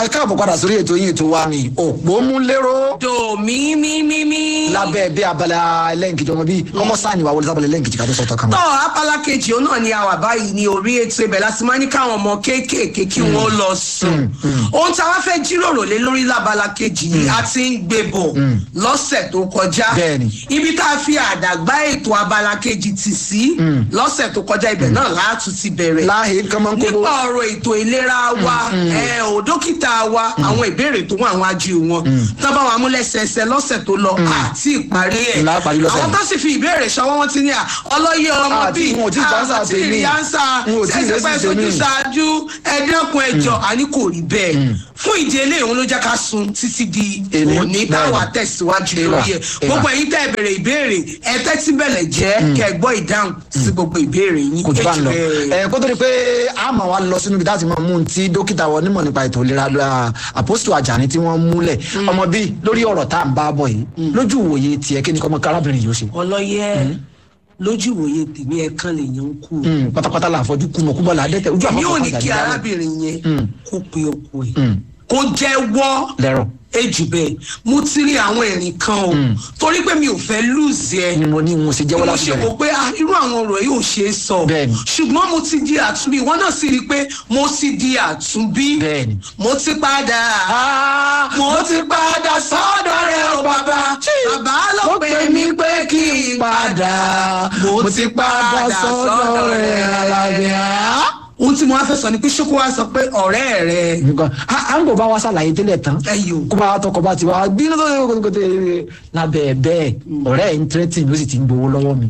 ẹ káàbọ̀ padà sórí ètò yìí ètò wa ni òpó mú lérò do mi mi mi mi. lábẹ́ bí abala ẹlẹ́nkejì ọmọ bíi ọmọ sáàni wà wọlé sábàlẹ̀ ẹlẹ́nkejì ká tó sọ̀tọ̀ kan. tọ́ apala kejì òun náà ni a wà báyìí ní orí ètò ibẹ̀ láti máa ní káwọn ọmọ kéékèèké kí wọ́n lọ sùn. ohun tí a wá fẹ́ jíròrò lé lórí lábala kejì yìí a ti ń gbé bọ̀ lọ́sẹ̀ tó kọjá. Bẹ́ẹ̀ni. ibi tá a fi àdàgbà ètò abala kejì tì sí lọ́sẹ̀ tó kọjá ibẹ̀ náà láàtú ti bẹ̀rẹ̀ láàyè kan máa ń kó nípa ọ̀rọ̀ ètò ìlera wa ẹ ò dókítà wa àwọn ìbéèrè tó wà wájú wọn tó bá wà mú lẹ́sẹẹsẹ lọ́sẹ̀ tó lọ àti ìparí ẹ̀ Ńlá parí lọ́sẹ̀ àwọn yìí. tó sì fi ìbéèrè ṣọwọ́ wọn ti ní à ọlọ́yẹ ọmọ Àti bíi wọn ò tí ì dáńsà àti tèmi. ìrìánsà Wọn ò tí ì ẹsẹ̀ lésì pẹ́ tèmi. sojú ṣáájú ẹ̀dẹ́kun ẹ̀jọ̀ àní kò rí bẹ́ẹ̀ fún ìdí eléyìí òun ló jẹ́ ká sun títí di Èní, òní táwa bẹ́ẹ̀ni. tẹ̀síwájú Ìwà, lórí ẹ̀ ìwà. gbogbo ẹ̀yin tẹ́ bèrè ìbéèrè ẹ tẹ́tí bẹ̀lẹ̀ jẹ́ kẹ́ gbọ́ ìdáhùn sí gbogbo ìbéèrè yín kò tó bá ń lọ Èjì bẹ́ẹ̀. ẹ kó tó di pé a máa wá lọ sínú ibi láti máa mú un tí dókítà wọn onímọ̀ nípa ètò ìlera lọ àpòsítò àjàní tí wọ́n múlẹ̀ ọmọ bíi lórí ọ̀rọ̀ tá à ń bá bọ̀ yìí lójú ìwòye tiẹ̀ kí ni kọ́mọ kárábìnrin yìí ó ṣe. ọlọ́yẹ lójú ìwòye tèmi ẹ̀kan lèèyàn ń kú. Mm, pátápátá la àfọjú kú mọ kú bọ́ọ̀lù adẹ́tẹ̀ ojú èmi ò àfọwọ́ ní kí arábìnrin yẹn kó pe ọkọ ẹ̀ kó jẹ́wọ́ lẹ́rọ̀ ejù bẹ́ẹ̀ mo ti rí àwọn ẹ̀rín kan o torí pé mi ò fẹ́ lùzì ẹ ni mo ní mo ṣe bí jẹ́wọ́ mo láti ṣe wò bẹ̀rẹ̀ pé ah, irú àwọn ọ̀rọ̀ yìí ò ṣe é sọ Bẹ́ẹ̀ni. ṣùgbọ́n mo ti di àtúnbí ìwọ náà sì rí i pé mo ti di àtúnbí Bẹ́ẹ̀ni. mo ti padà mo ti padà sọ́dọ̀ rẹ o bàbá bàbá ló pè mí pé kí n padà mo ti padà sọ́dọ̀ rẹ alábíà. ohun tí mo wá fẹ́ sọ ni pé ṣókó wá sọ pé ọ̀rẹ́ rẹ nǹkan à à ń bò bá wa ṣàlàyé tẹ́lẹ̀ tán ẹyọ kó bá wa tọkọ bá ti wá bí ló tó tó tó tó lábẹ́ bẹ́ẹ̀ ọ̀rẹ́ ẹ̀ ń tẹ́tì ló sì ti ń gbowó lọ́wọ́ mi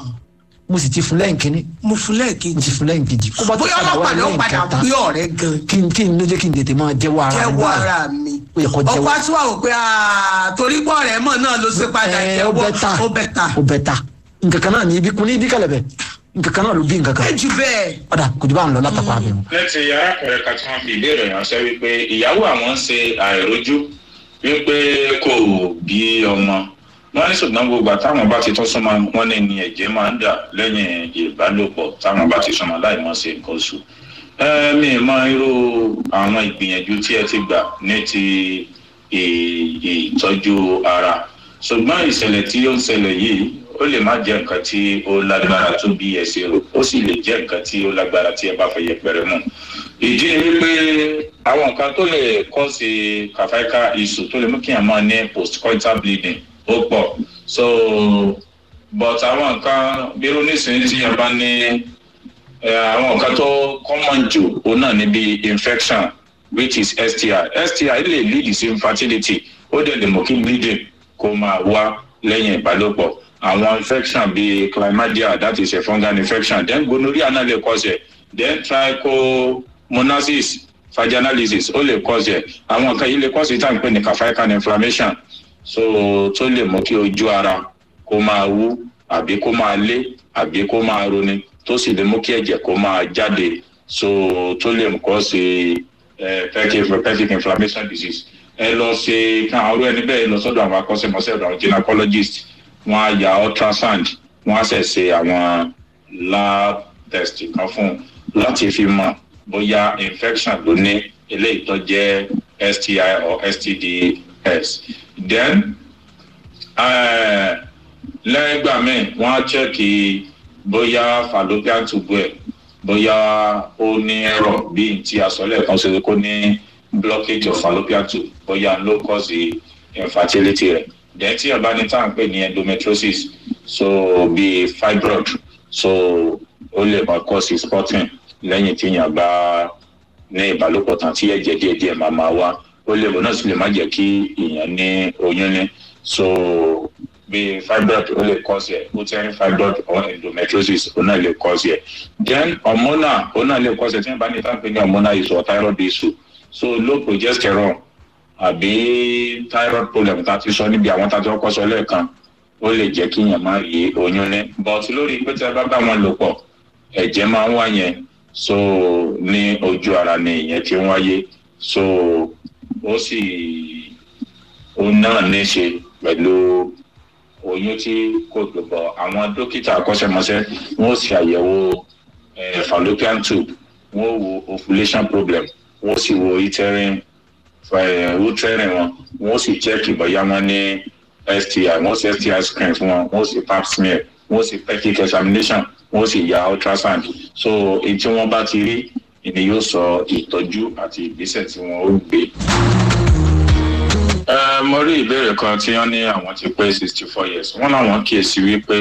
mo sì ti fún lẹ́yìn kínní mo fún mo lẹ́ẹ̀kejì ti fún lẹ́yìn kejì kó bá tó bóyá padà wá ọlọ́pàá ló lẹ́yìn padà kẹta gbé ọ̀rẹ́ gan kí n kí n ló jẹ́ kí n tètè máa jẹ́wọ́ ara mi jẹ́wọ́ báyìí. ara mi Ó yẹ kó jẹ́wọ́. ọkọ tí wàá wò pé ah, torí pọ̀ rẹ̀ mọ̀ náà ló ṣe padà Ẹ, ó jẹ́wọ́ bẹ́tà ó bẹ̀ ta ó bẹ́tà nǹkan kan náà ní ibi kun ní ibi kẹlẹ̀bẹ̀ nǹkan kan náà ló bí nǹkan kan ẹ jù bẹ́ẹ̀ ọ̀dà kò jù bá ń lọ látàkùn àbẹ̀ wọn. ní ti arákùnrin kan tí wọ́n fi ìbéèrè ránṣẹ́ wípé ìyàwó àwọn ń ṣe àìrójú wípé kò bí ọmọ wọ́n ní ṣùgbọ́n gbogbo àtàwọn bá ti tún súnmọ́ wọ́n ní ní ẹ̀jẹ̀ máa ń dà lẹ́yìn ìbálòpọ̀ táwọn bá ti súnmọ́ láì mọ̀ sí nǹkan oṣù. ẹ mi mọ irú àwọn ìgbìyànjú tí ẹ ti gbà ní ti ì- ìtọ́jú ara ṣùgbọ́n ìṣẹ̀lẹ̀ tí ó ń ṣẹlẹ̀ yìí ó lè má jẹ́ nǹkan tí ó lágbára tó bí ẹ ṣe rò ó sì lè jẹ́ nǹkan tí ó lágbára tí ẹ bá fẹ́ yẹpẹrẹ mọ́ ìdí ni wípé àwọn nǹkan tó lè kọ́ sí kàfáíkà iṣu tó lè mú kí èèyàn máa ní postcoital bleeding ó pọ̀ so but àwọn nǹkan bírú nísìnyí tí èèyàn bá ní ẹ, àwọn nǹkan tó common jù òun náà ní bí infection which is sti sti lè lead sí infertility ó dẹ̀ lè mú kí bleeding kó máa wá lẹ́yìn ìbálòpọ̀ àwọn infection bíi chlamydia that is a fungal infection then gonorrhea náà lè cause ẹ̀ then trichomonasis vaginalysis ó lè cause ẹ̀ àwọn nǹkan yìí lè cause ìtàn pé ní cervical inflammation so tó lè mú kí ojú ara kó máa wú àbí kó máa lé àbí kó máa roni tó sì lè mú kí ẹ̀jẹ̀ kó máa jáde so tó lè kọ́ sí pelvic pelvic inflammation disease ẹ lọ ṣe kí àwọn ọ̀rọ̀ ẹni bẹ́ẹ̀ lọ sọ́dọ̀ àwọn akọ́ṣẹ́mọṣẹ́ ọ̀dọ̀ àwọn gynecologist wọ́n á ya ultrasound wọ́n á ṣẹ̀ ṣe àwọn lab test kan fún un láti fi mọ̀ bóyá infection ló ní eléyìí tó jẹ́ sti or stds then eh, lẹ́yìn ìgbà míì wọ́n á chẹ́kì bóyá fallopian tube ẹ̀ bóyá ó ní ẹ̀rọ bíi ti àsọlẹ̀ kan ṣe kó ní blockage of fallopian tube bóyá ló cause infertility rẹ̀ then tí ọba ní tá à ń pè ní endometriosis so bíi fibroid so ó lè máa cause spotting lẹ́yìn tí èèyàn bá ní ìbálòpọ̀ tán tí ẹ̀jẹ̀ díẹ̀díẹ̀ máa máa wá ó lè bọ̀ náà sì lè má jẹ́ kí èèyàn ní oyún ní so bí fibroid ó lè cause ẹ̀ uterine fibroid or endometriosis ó náà lè cause ẹ̀ then hormonal ó náà lè cause ẹ̀ tí wọ́n bá ní tá à ń pè ní hormonal issue or thyroid issue so low progesterone àbí thyroid problem tá a ti sọ níbi àwọn tá a ti kọ́kọ́ sọ lẹ́ẹ̀kan ó lè jẹ́ kí èèyàn má rí oyún ní but lórí pé tí a bá bá wọn lò pọ̀ ẹ̀jẹ̀ máa ń wá yẹn so ní ojú ara ni ìyẹn ti ń wáyé so ó sì ó náà ní í ṣe pẹ̀lú oyún tí kò gbogbo àwọn dókítà akọ́ṣẹ́mọṣẹ́ wọ́n sì àyẹ̀wò eh, fallopian tube wọ́n wo ovulation problem wọ́n sì wo uterine utrẹ́rìn wọn wọ́n sì chẹ́kì bóyá wọ́n ní sti wọ́n sì sti screen fún wọn wọ́n sì pap smear wọ́n sì pelvic examination wọ́n sì ya ultrasound so èyí tí wọ́n bá ti rí ni yóò sọ ìtọ́jú àti ìgbésẹ̀ tí wọ́n ó gbé. ẹ mo rí ìbéèrè kan tí wọ́n ní àwọn ti pé sixty four years wọ́n láwọn kíyèsí wípé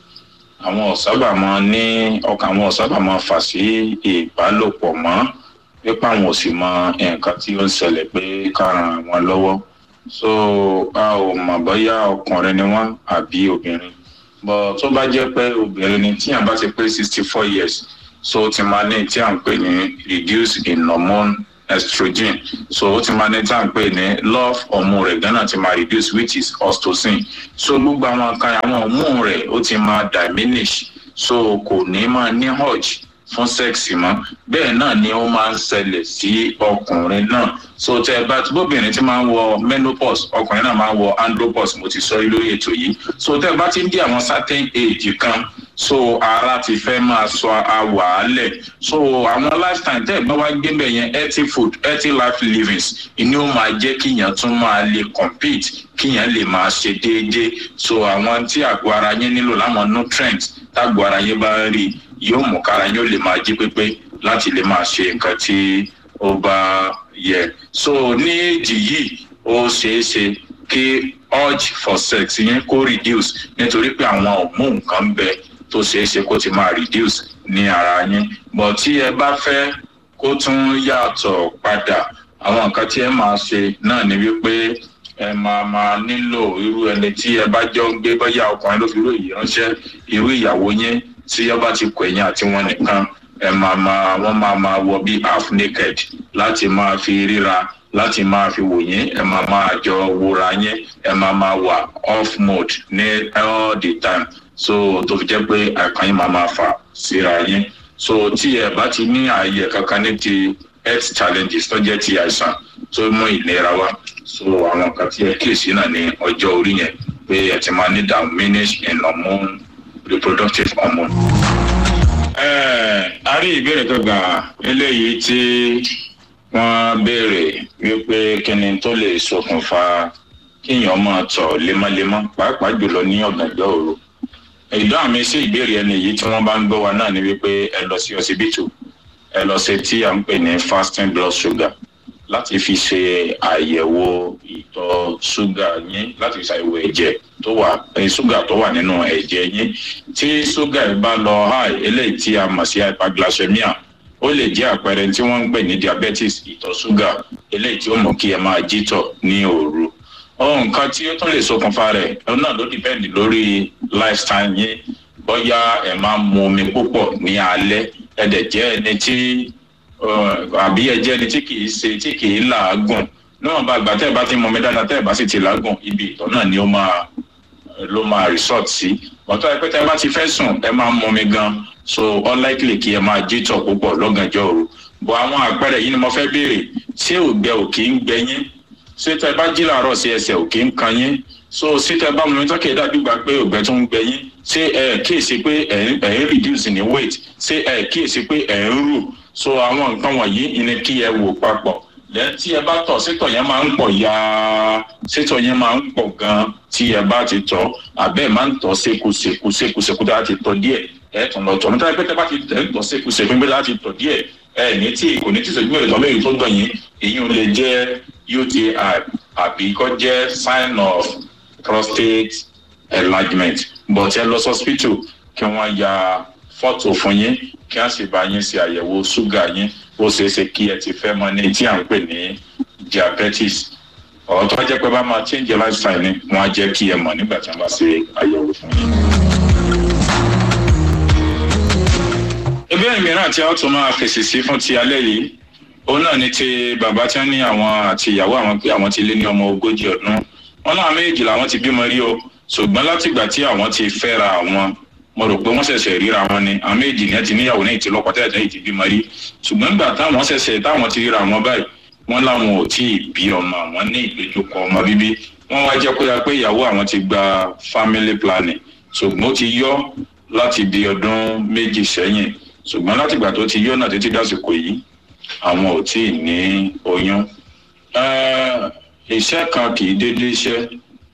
àwọn ọ̀sábà máa ní ọkàn àwọn ọ̀sábà máa fà sí ìbálòpọ̀ mọ́ pípa àwọn ò sì mọ nǹkan tí ó ń ṣẹlẹ̀ pé ká ran àwọn lọ́wọ́ so a ò mọ̀ bóyá ọkùnrin ni wọ́n àbí obìnrin bọ̀ tó bá jẹ́ pé obìnrin ni tí à bá ti pé sixty four years so ó ti máa ní tí à ń pè ní reduce in hormone estrogen so ó ti máa ní tí à ń pè ní love hormone rẹ̀ gánà ti máa reduce which is oxytocin so gbogbo àwọn kan àwọn hormone rẹ̀ ó ti máa diminish so kò ní máa ní urge fún sẹ́ẹ̀sì mọ́ bẹ́ẹ̀ náà ni ó máa ń ṣẹlẹ̀ sí ọkùnrin náà so tẹ ẹ bá bóbìnrin ti máa ń wọ menopause ọkùnrin náà máa ń wọ andropause mo ti sọ lórí ètò yìí so tẹ ẹ bá ti ń dí àwọn certain age kan so ara ti fẹ́ máa sọ àwàálẹ̀ so àwọn lifestyle tẹ́ ẹ̀ bá wá gbé bẹ̀ yẹn healthy food healthy life livings ìní ó máa jẹ́ kíyàn tún máa lè compete kíyàn lè máa ṣe déédéé so àwọn tí àgọ́ ara yẹn nílò láwọn nutrients tágọ́ ara yẹn bá ń rí yóò mú kára yóò lè máa jí pépé láti lè máa ṣe nǹkan tí ó bá yẹ so ní èjì yìí ó ṣeé ṣe kí urge for sex yẹn kó reduce nítorí pé àwọn hormone kan bẹ tó ṣeé ṣe kó ti máa reduce ní ara yín but tí ẹ bá fẹ́ kó tún yàtọ̀ padà àwọn nǹkan tí ẹ máa ṣe náà ni wípé ẹ máa máa nílò irú ẹni tí ẹ bá jọ ń gbé bóyá ọkùnrin ló fi irú èyí ránṣẹ́ irú ìyàwó yín tí ọba ti kọ ẹ̀yìn àti wọn nìkan ẹ máa máa wọ́n máa máa wọ bí half naked láti máa fi ríra láti máa fi wò yín ẹ máa máa jọ wòra yín ẹ máa máa wà off mode ní all the time so tó fi jẹ́ pé àkàn yín máa máa fà síra yín so tí ẹ bá ti ní ààyè kankan ní ti health challenges tó jẹ́ ti àìsàn tó mú ìlera wá so àwọn nǹkan tí ẹ kíyèsí náà ní ọjọ́ orí yẹn pé ẹ ti máa ní diminish in hormone reproductive hormone. a rí ìbéèrè tó gbà eléyìí tí wọ́n béèrè wípé kíni tó lè ṣokùnfà kíyàn máa tọ̀ lemọ́lemọ́ pàápàá jùlọ ní ọ̀gànjọ́ òru. ìdáhùn mi sí ìbéèrè ẹni yìí tí wọ́n bá ń gbọ́ wa náà ni wípé ẹ lọ sí ọsibítù ẹ lọ ṣe tí à ń pè ní fasting blood sugar láti fi ṣe àyẹ̀wò ìtọ̀ ṣúgà yín láti fi ṣàyẹ̀wò ẹ̀jẹ̀ tó wà ṣúgà tó wà nínú ẹ̀jẹ̀ yín tí ṣúgà yìí bá lọ high eléyìí tí a mọ̀ sí hyperglycemia ó lè jẹ́ àpẹẹrẹ tí wọ́n ń pè ní diabetes ìtọ̀ ṣúgà eléyìí tí ó mú kí ẹ máa jítọ̀ ní òru ohun kan tí ó tún lè ṣokùnfà rẹ̀ ọ náà ló dìpẹ́ndì lórí lifestyle yín bóyá ẹ máa ń mu omi púpọ̀ ní alẹ́ ẹ dẹ̀ jẹ́ ẹni tí àbí ẹ jẹ́ ẹni tí kì í ṣe tí kì í làágùn níwọ̀n bá gbà tẹ́ ẹ bá ti mọ mi dáadáa tẹ́ ẹ bá sì ti làágùn ibi ìtọ̀ náà ni ó máa ló máa resort sí ọ̀tọ́ ẹ pé tẹ́ ẹ bá ti fẹ́ sùn ẹ máa ń mọ mi gan so unlikely kí ẹ máa jí tọ̀ púpọ̀ lọ́gànjọ́ òru bọ̀ àwọn àpẹẹrẹ yìí ni mo fẹ́ béèrè ṣé ògbẹ ò kì í gbẹ yín ṣé tẹ́ bá jí làárọ̀ sí ẹsẹ̀ ò kì í kan yín so ṣé tẹ́ bá mọ mi tọ́kẹ́ dájú gbà pé ògbẹ tó ń gbẹ yín ṣé ẹ kíyèsí pé ẹ ń reduce ní weight ṣé ẹ kíyèsí pé ẹ ń rù so àwọn nǹkan wọ̀nyí ni kí ẹ wò papọ̀ lẹ́yìn tí ẹ bá tọ̀ sétọ̀ yẹn máa ń pọ̀ ya sétọ̀ yẹn máa ń pọ̀ gan tí ẹ bá ti tọ̀ àbẹ́ máa ń tọ̀ sékùsékù sékùsékù tá a ti tọ̀ díẹ̀ ẹ tún lọ tọ̀ nítorí pé tẹ́ bá ti tẹ̀ ń tọ̀ sékùsékù pé láti tọ̀ díẹ̀ ẹ ní tí kò ní tí sèjú mẹ́rin lọ́mọ èyí tó gbọ̀n yín èyí ò lè jẹ́ uti àbí kọ́ jẹ́ sign of prostate enlargement but ẹ lọ sí hospital kí wọ́n ya fọ́tò fún yín kí wọ́n sì bá yín ṣe àyẹ̀wò ṣúgà yín ó ṣeé ṣe kí ẹ ti fẹ́ mọ ní tí à ń pè ní diabetes ọ̀rọ̀ tó bá jẹ́ pé bá máa change lifestyle ni wọ́n á jẹ́ kí ẹ mọ̀ nígbà tí wọ́n bá ṣe àyẹ̀wò fún yín. ìbéèrè mìíràn tí a ó tún máa fèsì sí fún ti alẹ́ yìí òun náà ni ti bàbá tí wọ́n ní àwọn àti ìyàwó àwọn pé àwọn ti lé ní ọmọ ogójì ọdún wọn náà méjì làwọn ti bímọ rí o ṣùgbọ́n látìgbà tí àwọn ti fẹ́ra àwọn mo rò pé wọ́n ṣẹ̀ṣẹ̀ ríra wọn ni àwọn méjì ní ẹ ti níyàwó ní ìtìlọ́pọ̀ tẹ́lẹ̀ tẹ́lẹ̀ ti bímọ rí ṣùgbọ́n nígbà táwọn ṣẹ̀ṣẹ̀ táwọn ti ríra wọn báyìí wọ́n láwọn ò tí ì bí ọmọ àwọn ní ìdojúkọ ọmọ bíbí wọ́n wá jẹ́ pé pé ìyàwó àwọn ti gba family planning ṣùgbọ́n ó ti yọ láti di ọdún méjì sẹ́yìn ṣùgbọ́n látìgbà tó ti yọ náà títí dásìkò yìí àwọn ò tí ì ní oyún iṣẹ́ kan kì í dédé iṣẹ́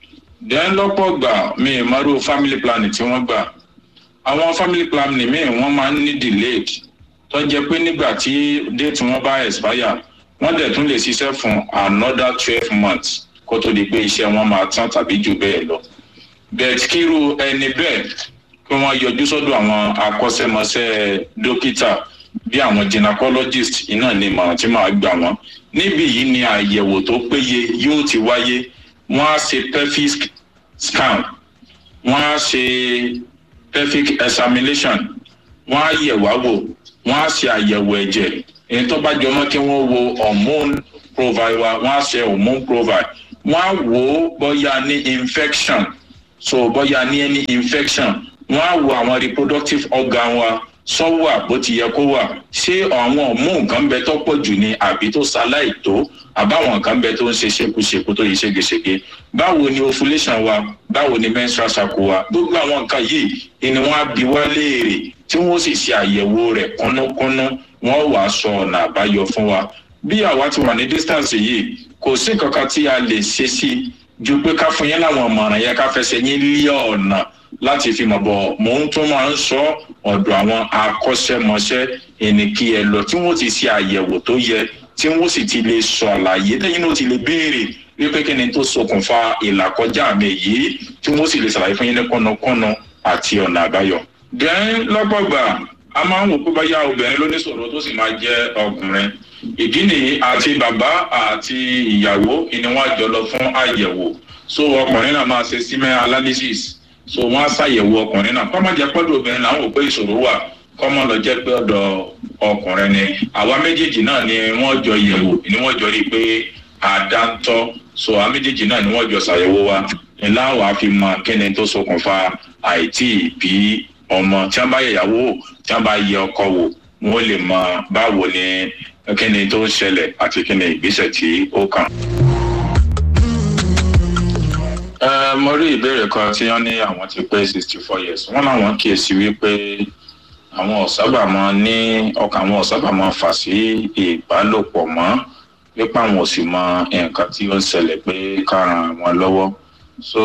then lọ́pọ̀ gbà mi ì mọ́rú family planning tí wọ́n gbà àwọn family planning míì wọ́n máa ń ní delayed tó jẹ́ pé nígbà tí date wọn bá expire wọ́n dẹ̀ tún lè ṣiṣẹ́ fún another twelve months kó tó di pé iṣẹ́ wọn máa tán tàbí jù bẹ́ẹ̀ lọ bẹ́ẹ̀ kíru ẹni bẹ́ẹ̀ kí wọ́n yọjú sọ́dọ̀ àwọn akọ́ṣẹ́mọṣẹ́ dókítà bí àwọn gynecologist iná ni ìmọ̀ràn tí màá gbà wọ́n níbí yìí ni àyẹ̀wò tó péye yóò ti wáyé wọ́n á ṣe pelvic scan wọ́n á ṣe pelvic examination wọ́n á yẹ̀ wá wò wọ́n á ṣe àyẹ̀wò ẹ̀jẹ̀ èyí tó bá jọmọ́ kí wọ́n wo hormone profile wa wọ́n á ṣe hormone profile wọ́n á wò ó bóyá ní infection so bóyá ní any infection wọ́n á wo àwọn reproductive organ wa sọ́wọ́ bó ti yẹ kó wà ṣé àwọn hormone nǹkan bẹ tó pọ̀ jù ni àbí tó ṣaláì tó àbáwọn nǹkan bẹ tó ń ṣe ṣekúṣekú tó yẹ ṣégeṣége báwo ni ovulation wa báwo ni menstrual cycle wa gbogbo àwọn nǹkan yìí ni wọ́n á bi wá léèrè tí wọ́n sì ṣe àyẹ̀wò rẹ̀ kúnnúkúnnú wọ́n wàá sọ ọ̀nà àbáyọ fún wa bí àwa ti wà ní distance yìí kò sí kankan tí a lè ṣe sí ju pé ká fún yín láwọn ọmọràn yẹn ká fẹsẹ̀ yín lé ọ̀nà láti fi mọ̀ bọ̀ mò ń tún máa ń sọ ọ̀dọ̀ àwọn akọ́ṣẹ́mọṣẹ́ ẹni kí ẹ lọ tí wọ́n ti ṣe àyẹ̀wò tó yẹ tí wọ́n sì ti lè sọ àlàyé lẹ́yìn náà ti lè béèrè wípé kí ni tó ṣokùnfà ìlàkọjá mi yìí tí wọ́n sì lè ṣàlàyé fún yín ní kọ́nàkọ́nà àti ọ̀nà àbáyọ. dẹ́n lọ́gbọ̀gbà a máa ń wò pé báyà obìnrin ló ní sọ̀rọ̀ tó sì máa jẹ́ ọkùnrin ìdí nìyí àti bàbá àti ìyàwó ni wọ́n á jọ lọ fún àyẹ̀wò so ọkùnrin náà máa ṣe semen analysis so wọ́n á ṣàyẹ̀wò ọkùnrin náà kọ́ máa jẹ́ pẹ́lú obìnrin làwọn ò pé ìṣòro wà kọ́ mọ́ lọ jẹ́ pé ọ̀dọ̀ ọkùnrin ni àwa méjèèjì náà ni wọ́n jọ yẹ̀wò ni wọ́n jọ rí i pé àdáńtọ́ so àwa méjèèjì náà ni wọ́n jọ ṣàyẹ̀wò wa ni láwọn á fi mọ kíni tó ṣokùnfà àìtí bí ọmọ tí wọ́n bá yẹ ìyàwó wò tí wọ́n bá yẹ ọkọ wò wọ́n lè mọ báwo ni kíni tó ń ṣẹlẹ̀ àti kíni ìgbésẹ̀ tí ó kàn. ẹ mo rí ìbéèrè kan tí wọ́n ní àwọn ti pé sixty four years wọ́n láwọn kíyèsí wípé àwọn ọ̀sábà máa ní ọkàn àwọn ọ̀sábà máa fà sí ìbálòpọ̀ mọ́ nípa àwọn òsì mọ nǹkan tí ó ń ṣẹlẹ̀ pé ká ran wọn lọ́wọ́ so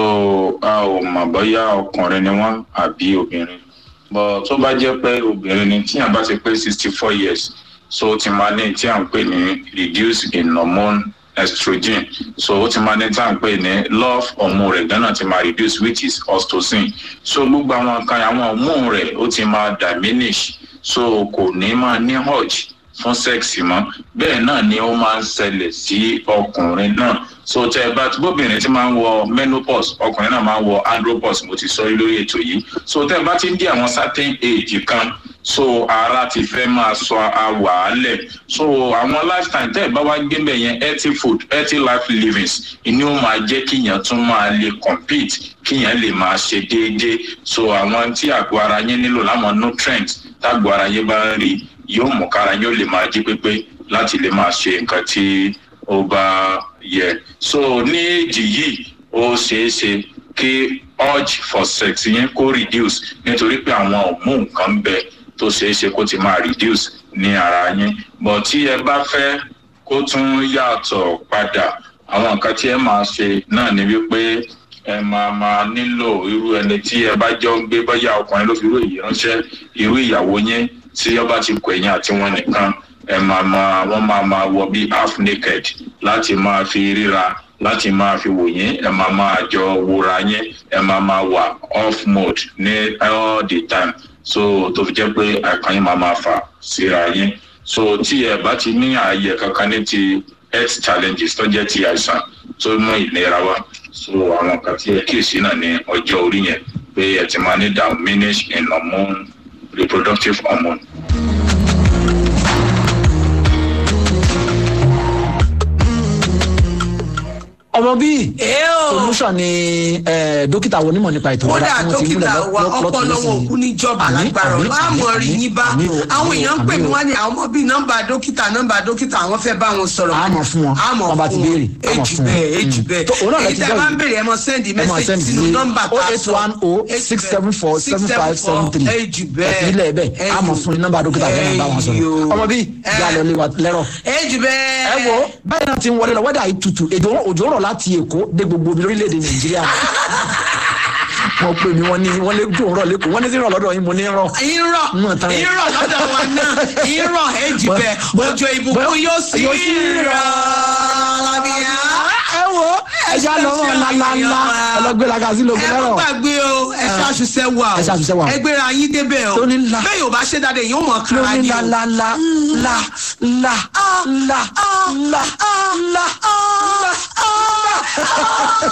a ò mọ̀ bóyá ọkùnrin ni wọ́n àbí obìnrin bọ́ tó bá jẹ́ pé obìnrin ni tíyàn bá ti pé sixty four years so ó ti máa ní tí à ń pè ní reduce in hormone estrogen so ó ti máa ní tí à ń pè ní love hormone rẹ̀ gánà ti máa reduce which is oxytocin so gbogbo àwọn kan àwọn hormone rẹ̀ ó ti máa diminish so kò ní máa ní urge fún sẹ́ẹ̀sì mọ́ bẹ́ẹ̀ náà ni ó máa ń ṣẹlẹ̀ sí ọkùnrin náà so tẹ ẹ bá bóbìnrin ti máa ń wọ menopause ọkùnrin náà máa ń wọ andropause mo ti sọ yìí lórí ètò yìí so tẹ ẹ bá ti ń dí àwọn certain age kan so ara ti fẹ́ máa sọ àwàálẹ̀ so àwọn lifetime tẹ́ ẹ bá wá gbébẹ̀ yẹn healthy food healthy life livings ìní ó máa jẹ́ kíyàn tún máa lè compete kíyàn lè máa ṣe déédéé so àwọn tí àgọ́ ara yẹn nílò láwọn nutrients tágọ́ ara yẹn bá ń rí yóò mú kára yóò lè máa jí pépé láti lè máa ṣe nǹkan tí ó bá yẹ so ní èjì yìí ó ṣeé ṣe kí urge for sex yẹn kó reduce nítorí pé àwọn hormone kan ń bẹ tó ṣeé ṣe kó ti máa reduce ní ara yín but tí ẹ bá fẹ́ kó tún yàtọ̀ padà àwọn nǹkan tí ẹ máa ṣe náà ni wípé ẹ máa máa nílò irú ẹni tí ẹ bá jọ ń gbé bóyá ọkùnrin ló fi irú èyí ránṣẹ́ irú ìyàwó yín tí ọba ti kọ ẹ̀yìn àti wọn nìkan ẹ máa máa wọ́n máa máa wọ bí half naked láti máa fi ríra láti máa fi wò yín ẹ máa máa jọ wòra yín ẹ máa máa wà off mode ní all the time so tó fi jẹ́ pé àìkàn yín máa máa fà síra yín so tí ẹ bá ti ní ààyè kankan ní ti health challenges tó jẹ́ ti àìsàn tó mú ìlera wá so àwọn kan tí ẹ kíyèsí náà ní ọjọ́ orí yẹn pé ẹ ti máa ní diminish in hormone reproductive hormone. ọmọ bíi Ẹ o. solution ni eh, dókítà wo onímọ̀ nípa ètò kódà ìlera tí wọ́n ti múlẹ̀ dókítà lọ́- wa lọ́- lọ́tún ọpọlọ wọn lọ́sìn òkú níjọba Àmín, lágbára àmín, láàmú àmín, rí yín bá àmín o, àwọn àmín o, èèyàn ń pè àmín mí o. wá ní àwọn ọmọ bíi nọ́mbà dókítà nọ́mbà dókítà àwọn fẹ́ bá wọn sọ̀rọ̀ A mọ̀ fún wọn, àmọ̀ tán bá ti fún wọn béèrè, a mọ̀ èjì fún wọn. bẹ́ẹ̀ èjì Mm. bẹ́ẹ̀ Tó- òun náà lẹ èyí ti tẹ́ gbọ́ bá ń yìí. béèrè ẹ mọ sẹ́ndì ẹ máa mẹ́sẹ̀gì send sínú sí nọ́mbà tá a sọ 08106747573 èjì bẹ́ẹ̀ ìpínlẹ̀ ẹ̀bẹ̀ a mọ̀ fún ní nọ́mbà dókítà tó ń bá wọn sọ̀rọ̀ Ẹyọ. ọmọ bíi Ẹ. ìyá lọ lé wa lẹ́rọ̀ èjì bẹ́ẹ̀ ẹ wo báyìí náà ti ń wọlé lọ wẹ́dà yìí tutù èdè òjò rọ̀ láti èkó dé gbogbo omi lórílẹ̀‐èdè nàìjíríà wọ́n pè mí wọ́n ní wọ́n lé dùn rọ̀ lẹ́kọ̀ọ́ wọ́n ní sí rọ̀ lọ́dọ̀ yín mo ní rọ̀ irọ́ Mọ̀ tán. irọ́ lọ́dọ̀ wa náà irọ́ èjì Bọ́- bẹ́ẹ̀ bọ́- òjò ìbùkún bọ́- yóò sí yóò sí rọ̀ lábíyá. ẹ wo ẹja lọ́wọ́ ńláńlá ẹlọgbẹ́laga sí lóògùn ẹ má lẹ́rọ̀ gbàgbé o ẹ ṣàṣùṣẹ́ wà o Ẹ ṣàṣùṣẹ́ wà o. ẹ gbéra yín débẹ̀ o Lóní ńlá. bẹ́ẹ̀ yóò bá ṣe dáadáa yóò mọ̀ kára lórí ni o. ńlá ńlá ńlá ńlá ńlá ńlá ńlá ńlá ńlá.